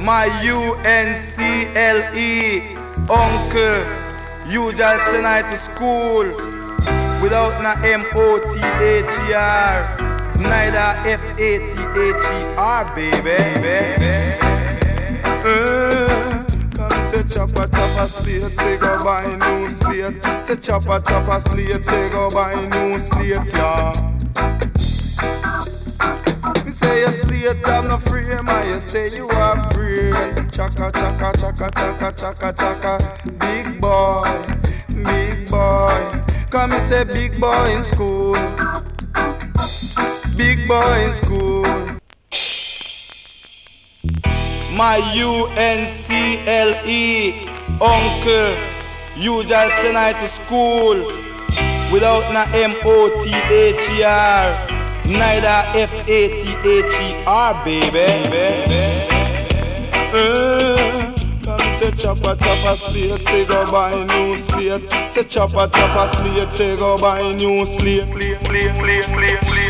My U-N-C-L-E Uncle You just send I to school Without na M-O-T-H-E-R Neither F-A-T-H-E-R baby uh, Come say chopper chopper slate Say go buy new slate Say chopper chopper slate Say go buy new slate yeah me say you slate have no frame and you say you are free. Chaka chaka chaka chaka chaka chaka. Big boy, big boy. Come me say big boy in school. Big boy in school. My U-N-C-L-E Uncle You just send I to school Without na M-O-T-H-E-R Neither F-A-T-H-E-R baby uh, Come say chopper chopper slate Say go buy new slate Say chopper chopper slate Say go buy new slate Slate slate slate slate slate